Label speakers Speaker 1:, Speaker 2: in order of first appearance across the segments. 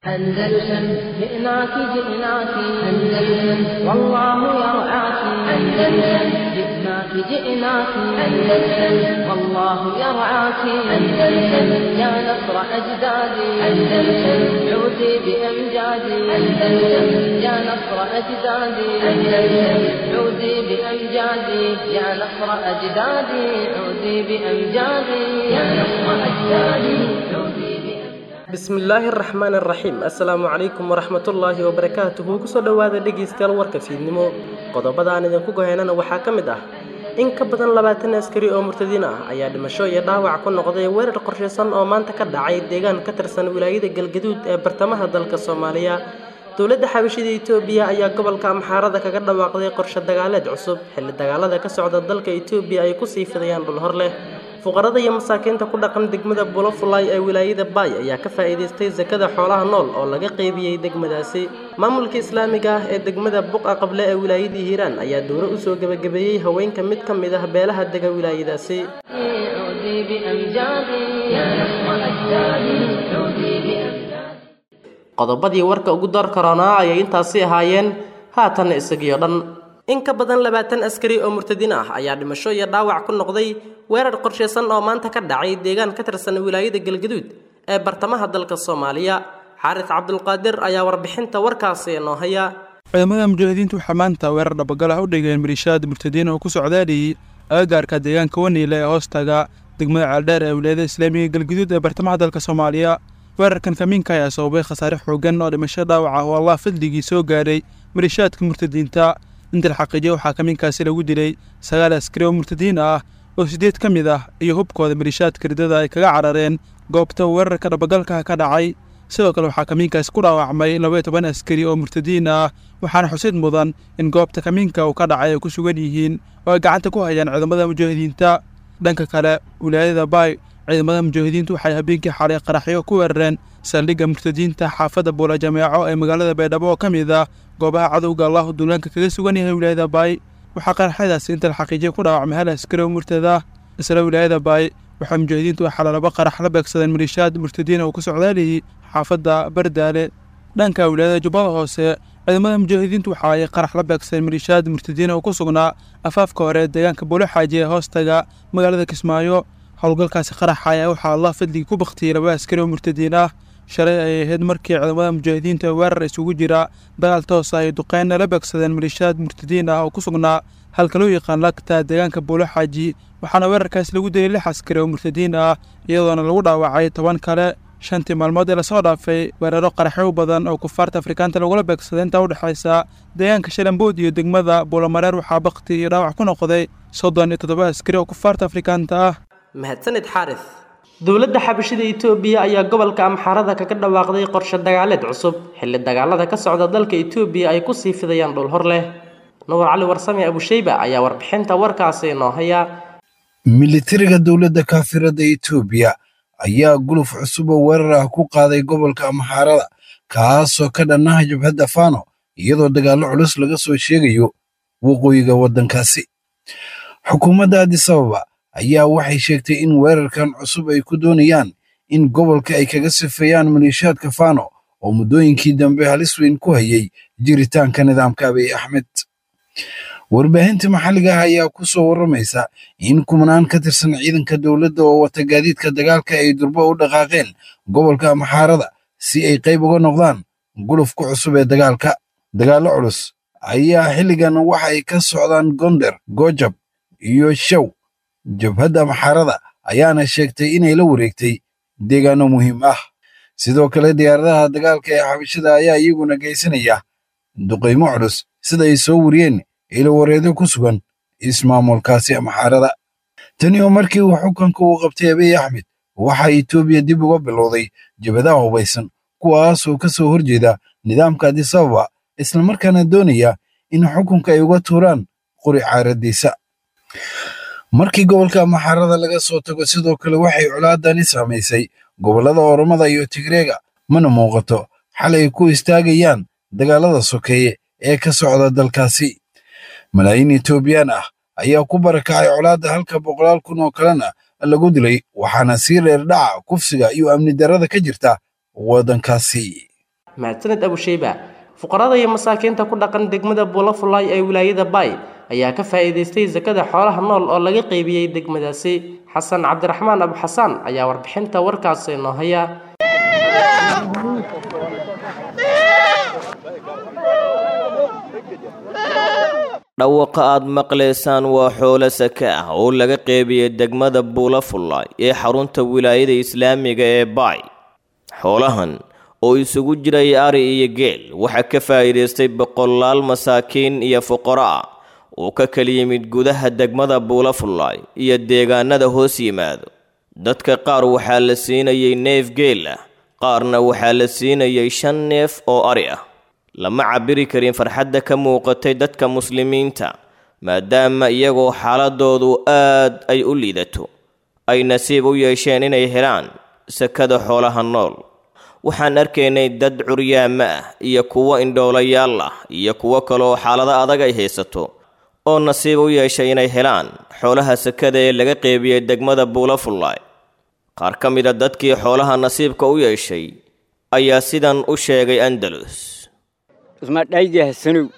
Speaker 1: أندلسن جئناك جئناك أندلسن والله يرعاك أندلسن جئناك جئناك أندلسن والله يرعاك أندلسن يا نصر أجدادي أندلسن عودي بأمجادي أندلسن يا نصر أجدادي أندلسن عودي بأمجادي يا نصر أجدادي عودي بأمجادي يا نصر أجدادي عودي بأمجادي
Speaker 2: bismillaahi araxmaan araxiim assalaamu calaykum waraxmatullaahi wabarakaatuhu kusoo dhowaada dhegaystayaal warka fiidnimo qodobada aan idinku goheynana waxaa ka mid ah in ka badan labaatan askari oo murtadiin ah ayaa dhimasho iyo dhaawac ku noqday weerar qorshaysan oo maanta ka dhacay deegaan ka tirsan wilaayada galgaduud ee bartamaha dalka soomaaliya dowladda xabashida itoobiya ayaa gobolka amxaarada kaga dhawaaqday qorshe dagaaleed cusub xilli dagaalada ka socda dalka itoobiya ay kusii fidayaan dhul hor leh fuqarada iyo masaakiinta ku dhaqan degmada bulofulay ee wilaayada baay ayaa ka faa'iidaystay sakada xoolaha nool oo laga qeybiyey degmadaasi maamulka islaamiga ah ee degmada buqa qable ee wilaayadii hiiraan ayaa dowro usoo gebagabeeyey haweenka mid ka mid ah beelaha dega wilaayadaasi
Speaker 1: عودي بأمجادي يا نصر أجدادي عودي بأمجادي
Speaker 2: qodobadii warka ugu dar karoonaa ayay intaasi ahaayeen haatanna isagiyo dhan in ka badan labaatan askari oo murtadiin ah ayaa dhimasho iyo dhaawac ku noqday weerar qorshaysan oo maanta ka dhacay deegaan ka tirsan wilaayada galgaduud ee bartamaha dalka soomaaliya xaaris cabdulqaadir ayaa warbixinta warkaasi noo haya
Speaker 3: ciidamada mujaahidiintu waxaa maanta weerar dhabagal ah u dhigeen maliishaad murtadiin oo ku socdaaliyey agagaarka deegaanka waniile ee hoostaga degmada ceeldheer ee wilaayada islaamiga galgaduud ee bartamaha dalka soomaaliya weerarkan kamiinka ayaa sababay khasaare xoogan oo dhimasho dhaawac ah oo allah fadligii soo gaadhay maliishaadka murtadiinta inta la xaqiijiya waxaa kamiinkaasi lagu dilay sagaal askari oo murtadiin ah oo siddeed ka mid ah iyo hubkooda maliishaadka ridada ay kaga carareen goobta weerarka dhabagalka ka dhacay sidoo kale waxaa kamiinkaasi ku dhaawacmay labaiyo toban askari oo murtadiin ah waxaana xusid mudan in goobta kamiinka uu ka dhacay ay ku sugan yihiin oo ay gacanta ku hayaan ciidamada mujaahidiinta dhanka kale wilaayada baay ciidamada mujaahidiintu waxay habeenkii xalay qaraxyo ku weerareen saldhigga murtadiinta xaafadda buula jameeco ee magaalada baydhabo oo ka mid ah goobaha cadowga allahu duulaanka kaga sugan yahay wilaayada baay waxaa qaraxyadaasi inta la xaqiijiya ku dhaawacmay hal askari oo murtada isla wilaayada baay waxaa mujaahidiintu waxaa laba qarax la beegsadeen maliishaad murtadiin oo ku socdaaliyey xaafadda bardaale dhanka wilaayada jubbada hoose ciidamada mujaahidiintu waxa ay qarax la beegsadeen maliishaad murtadiin oo ku sugnaa afaafka hore ee deegaanka buulo xaaji ee hoostaga magaalada kismaayo howlgalkaasi qaraxa ayaa waxaa allah fadligii ku baktiyey laba askari oo murtadiin ah shalay ay ahayd markii ciidamada mujaahidiinta weerar isugu jira dagaal toos ah ay duqeynna la beegsadeen maliishaad murtadiin ah oo ku sugnaa halka loo yaqaan lagta deegaanka buulo xaaji waxaana weerarkaasi lagu dilay lix askari oo murtadiin ah iyadoona lagu dhaawacay toban kale shantii maalmood ee lasoo dhaafay weeraro qaraxyo badan oo kufaarta afrikaanta lagula beegsaday intaa u dhexaysa deegaanka shalambood iyo degmada buulamareer waxaa bakti iyo dhaawac ku noqday soddon iyo toddoba askari oo kufaarta afrikaanta ah
Speaker 2: mahadsanid xaaris dowladda xabashida itoobiya ayaa gobolka amxaarada kaga dhawaaqday qorshe dagaaleed cusub xilli dagaalada ka socda dalka itoobiya ay kusii fidayaan dhul hor leh nuur cali warsame abushayba ayaa warbixinta warkaasi noo haya
Speaker 4: militariga dowladda kaafirada itoobiya ayaa guluf cusub oo weerar ah ku qaaday gobolka amxaarada kaasoo ka dhannaha jabhadda faano iyadoo dagaallo culus laga soo sheegayo waqooyiga waddankaasi xukuumadda adisababa ayaa waxay sheegtay in weerarkan cusub ay ku doonayaan in gobolka ay kaga sifeeyaan maliishaadka faano oo muddooyinkii dambe halis weyn ku hayay jiritaanka nidaamka abiy axmed warbaahinta maxalliga ah ayaa ku soo warramaysa in kumanaan ka tirsan ciidanka dowladda oo wata gaadiidka dagaalka ay durbo u dhaqaaqeen gobolka amxaarada si ay qayb uga noqdaan gulufka cusub ee dagaalka dagaallo culus ayaa xilligan waxa ay ka socdaan gonder gojab iyo show jabhadda amxaarada ayaana sheegtay inay la wareegtay deegaanno muhiim ah sidoo kale diyaaradaha dagaalka ee xabashada ayaa iyaguna geysanaya duqaymo culus sida ay soo wariyeen ilowareedo ku sugan ismaamulkaasi amxaarada tani oo markii uu xukunka uu qabtay abiy axmed waxaa itoobiya dib uga bilowday jabhadaha hubaysan kuwaasoo ka soo horjeeda nidaamka adisababa islamarkaana doonaya in xukunka ay uga tuuraan qori caaradiisa markii gobolka amxaarada laga soo tago sidoo kale waxay colaadani saamaysay gobollada oromada iyo tigreega mana muuqato xal ay ku istaagayaan dagaalada sokeeye ee ka socda dalkaasi malaayiin etoobiyaan ah ayaa ku barakacay colaadda halka boqolaal kun oo kalena lagu dilay waxaana sii reer dhaca kufsiga iyo amni darrada ka jirta waddankaasi
Speaker 2: mahadsaned abusheyba fuqarada iyo masaakiinta ku dhaqan degmada buulafulay ee wilaayada baay ayaa ka faa'iidaystay sakada xoolaha nool oo laga qeybiyey degmadaasi xasan cabdiraxmaan abu xasaan ayaa warbixinta warkaasi noo haya
Speaker 5: dhawaqa aad maqlaysaan waa xoolo sake ah oo laga qeybiyey degmada buulafullaay ee xarunta wilaayada islaamiga ee baay xoolahan oo isugu jiray ari iyo geel waxaa ka faa'iidaystay boqolaal masaakiin iyo fuqaro ah oo ka kala yimid gudaha degmada buulafullaay iyo deegaanada hoos yimaado dadka qaar waxaa la siinayay neef geel ah qaarna waxaa la siinayay shan neef oo ari ah lama cabiri karin farxadda ka muuqatay dadka muslimiinta maadaama iyagoo xaaladoodu aad ay u liidato ay nasiib u yeesheen inay helaan sakada xoolaha nool waxaan arkaynay dad curyaama ah iyo kuwo indhoolayaal ah iyo kuwo kaleoo xaalado adag ay haysato oo nasiib u yeeshay inay helaan xoolaha sakada ee laga qeybiyey degmada buulafullaay qaar ka mida dadkii xoolaha nasiibka u yeeshay ayaa sidan u sheegay andalus
Speaker 6: ismadhaydihasanow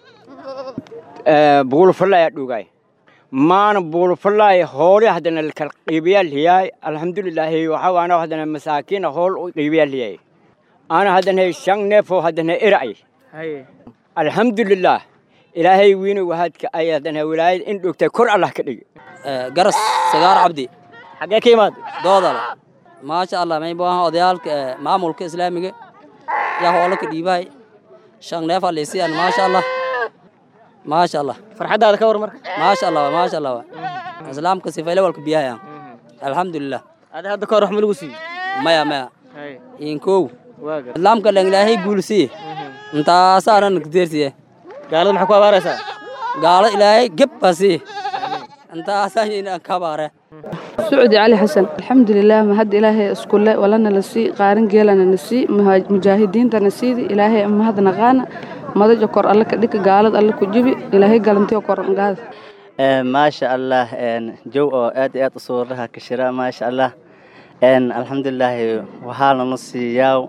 Speaker 6: buulufallaya dhugay maana buulufallaya hoole haddana lakala qiibiyaa liyaay alxamdulilaahi waxaa ana haddana masaakiina hool u qiibiyaa liyaay ana haddana shan neefoo haddana era'ay alxamdulilaah ilaahay wiina wahaadka ay haddana wilaayad in dhogtay kor allah ka dhigi
Speaker 7: garas sagaar cabdi
Speaker 6: xaggee ka imaad
Speaker 7: doodala maasha allah may baahan odayaalka maamulka islaamiga yaa hoola ka dhiibahay shan neef alisiyan maasha allah maasha allah
Speaker 6: farxaddaada ka war marka
Speaker 7: maasha allah maasha allah islaamka sifayle walka biyahayan alxamdulilah
Speaker 6: ada hadda ka hor wax ma lagu siiyo
Speaker 7: maya maya inkow islaamka dhan ilaahay guulsiye intaasaana nagdeersiye
Speaker 6: gaalada maxaa ku abaaraysaa
Speaker 7: gaalo ilaahay geb baa siye intaasaa kabaare
Speaker 8: سعودي علي حسن الحمد لله ما هد إلهي اسكول ولنا لسي قارن جيلنا نسي مجاهدين تنسيدي إلهي ما هذا نغانا ما ذا جكر الله كديك قالد الله كجبي إلهي قالنتي وكر نقاد
Speaker 9: ما شاء الله جو آد آد صورها كشراء ما شاء الله الحمد لله وحالنا نصي ياو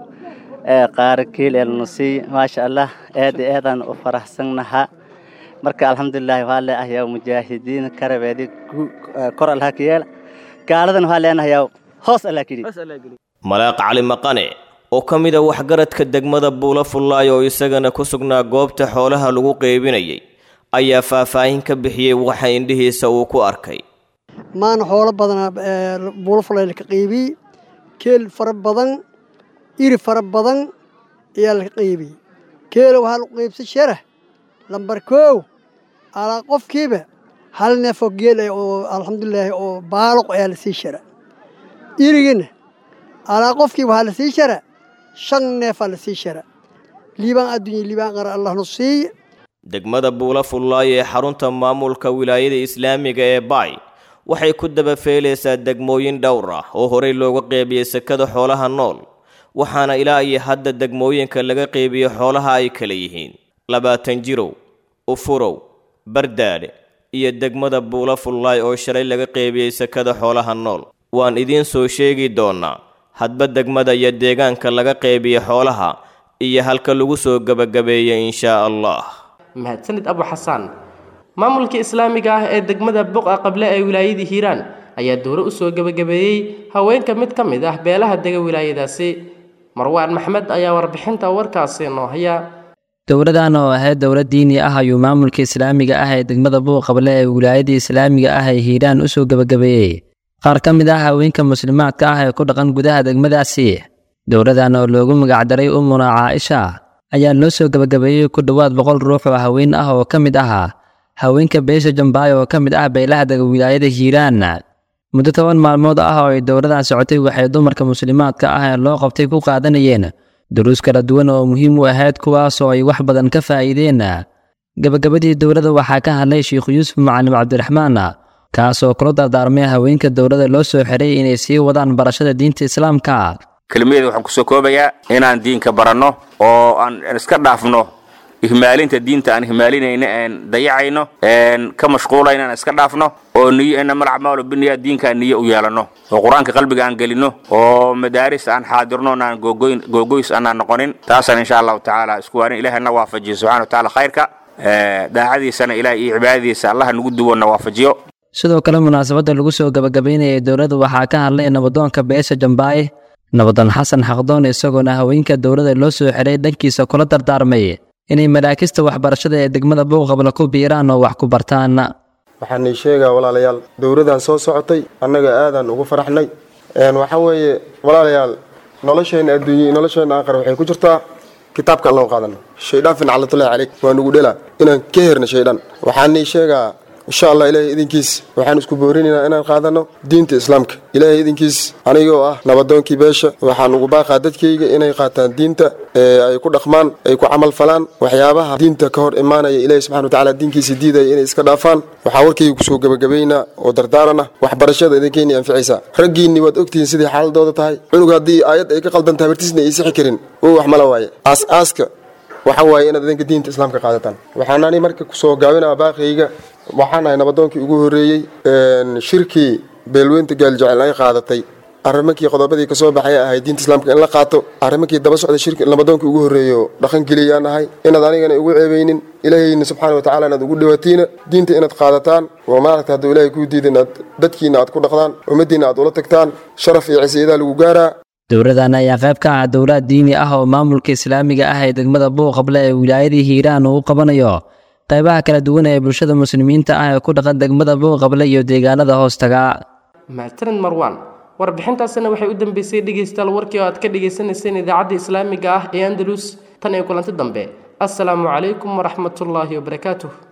Speaker 9: قاركيل النصي ما شاء الله آد آد أن أفرح سنها marka alxamdulilahi waxaa leeahayaa mujaahidiin karabeedi kor allaha ka yeela gaaladan waxaa leenahayaa hoos allah ka yidhi
Speaker 5: malaaq cali maqane oo ka mid a waxgaradka degmada buulafullaay oo isagana ku sugnaa goobta xoolaha lagu qeybinayay ayaa faahfaahin ka bixiyey waxa indhihiisa uu ku arkay
Speaker 10: maana xoolo badanaa buulafullaay laka qeybiyey keel fara badan iri fara badan ayaa laka qeybiyey keela waxaa lagu qeybsan sharah lambar koow alaa qofkiiba hal neefoo geel ah oo alxamdulilaahi oo baaloq ayaa la sii shara irigina alaa qofkiiba waxaa la sii shara shan neefaa la sii shara liibaan adduunya liibaan qara allahnu siiya
Speaker 5: degmada buulafullaay ee xarunta maamulka wilaayada islaamiga ee baay waxay ku dabafeelaysaa degmooyin dhowr ah oo horey looga qeybiyey sakada xoolaha nool waxaana ilaa iyo hadda degmooyinka laga qeybiyo xoolaha ay kala yihiin labaatan jirow ufurow bardaadhe iyo degmada buulafullaay oo shalay laga qeybiyey sakada xoolaha nool waan idiin soo sheegi doonnaa hadba degmada iyo deegaanka laga qeybiya xoolaha iyo halka lagu soo gebagabeeyey inshaa allah
Speaker 2: mahadsanid abu xasaan maamulka islaamiga ah ee degmada buqa qable ee wilaayadii hiiraan ayaa dowro u soo gebagabeeyey haweenka mid ka mid ah beelaha dega wilaayadaasi marwaan maxmed ayaa warbixinta warkaasi noo haya
Speaker 11: dowladan oo ahayd dowlad diini ah ayuu maamulka islaamiga ah ee degmada buuqable ee wilaayadii islaamiga ah ee hiiraan u soo gebagabeeyey qaar ka mid ah haweenka muslimaadka ah ee ku dhaqan gudaha degmadaasi dowladan oo loogu magacdaray umuna caaisha ayaa loo soo gebagabeeyey ku dhowaad boqol ruux oo haween ah oo ka mid ahaa haweenka beesha jambaay oo ka mid ah beelaha dega wilaayada hiiraan muddo toban maalmood ah oo ay dowladan socotay waxay dumarka muslimaadka ah ee loo qabtay ku qaadanayeen duruus kala duwan oo muhiim u ahayd kuwaas oo ay wax badan ka faa'iideen gebagabadii dowladda waxaa ka hadlay sheikh yuusuf macalim cabdiraxmaan kaas oo kula dardaarmay haweenka dowladda loo soo xiray inay sii wadaan barashada diinta islaamka
Speaker 12: kelmadeeda waxaan kusoo koobayaa inaan diinka baranno oo aan iska dhaafno ihmaalinta diinta aan ihmaalinayno een dayacayno een ka mashquulayno aan iska dhaafno oo oo niyo inama alacmaalu biniya diinkaa niyo u yeelano oo qur-aanka qalbiga aan gelino oo madaaris aan xaadirno aan googoyn googoys aanaan noqonin taasaan insha allahu tacaala isku waarin ilaahay na waafajiyo subxana wa tacaala khayrka daacadiisana ilaah iyo cibaadadiisa allaha nagu duwo na waafajiyo
Speaker 11: sidoo kale munaasabadda lagu soo gabagabaynayay dowladda waxaa ka hadlay nabadoonka beesha jambaaye nabadoon xasan xaqdoon isagoona haweenka dowladda loo soo xiray dhankiisa kula dardaarmay inay maraakista waxbarashada ee degmada buuqabla ku biiraan oo wax ku bartaan
Speaker 13: waxaan ii sheegaa walaalayaal dowladdan soo socotay annaga aadaan ugu faraxnay waxaa weeye walaalayaal nolosheenna adduunye iyo nolosheenna aakhir waxay ku jirtaa kitaabka allan qaadano shaydaan fincalatullahi caleyk waa nugu dhelaa inaan ka herna shaydaan waxaan ii sheegaa insha allah ilaahay idinkiis waxaan isku boorinaynaa inaan qaadano diinta islaamka ilaahay idinkiis anigoo ah nabadoonkii beesha waxaan ugu baaqaa dadkayga inay qaataan diinta ee ay ku dhaqmaan ay ku camal falaan waxyaabaha diinta ka hor imaanaya ilaahay subxana watacaala diinkiisa diidaya inay iska dhaafaan waxaa warkayga kusoo gebagabaynaa oo dardaarana waxbarashada idinkeynii anficaysaa raggiinni waad ogtihiin sidai xaaladooda tahay cunug haddii aayad ay ka qaldan tahay bartiisna ay sixi karin oo wax mala waaye aas-aaska waxa waaye inaad idinka diinta islaamka qaadataan waxaanani marka kusoo gaabinaa baaqayga waxaan ahay nabadoonkii ugu horreeyey shirkii beelweynta gaaljecel ay qaadatay arrimankii qodobadii ka soo baxay ahay diinta islaamka in la qaato arrimankii daba socda shirki nabadoonkii ugu horreeyo dhaqan geliyaan ahay inaad anigana igu ceebaynin ilaahayna subxaana wa tacala inaad ugu dhawaatiina diinta inaad qaadataan oo maaragta hadduu ilaahay kuu diida inaad dadkiina aad ku dhaqdaan ummaddiina aad ula tagtaan sharaf iyo cisiyadaa lagu gaaraa
Speaker 11: dowladan ayaa qayb ka ah dowlad diini ah oo maamulka islaamiga ah ee degmada buuqable ee wilaayadii hiiraan uu qabanayo qaybaha kala duwan ee bulshada muslimiinta ah ee ku dhaqan degmada buuqable iyo deegaanada hoostaga
Speaker 2: mahadsanid marwaan warbixintaasina waxay u dambeysay dhegaystayaal warkii oo aad ka dhagaysanayseen idaacadda islaamiga ah ee andalus tan iyo kulanti dambe assalaamu calaykum waraxmatullaahi wabarakaatuh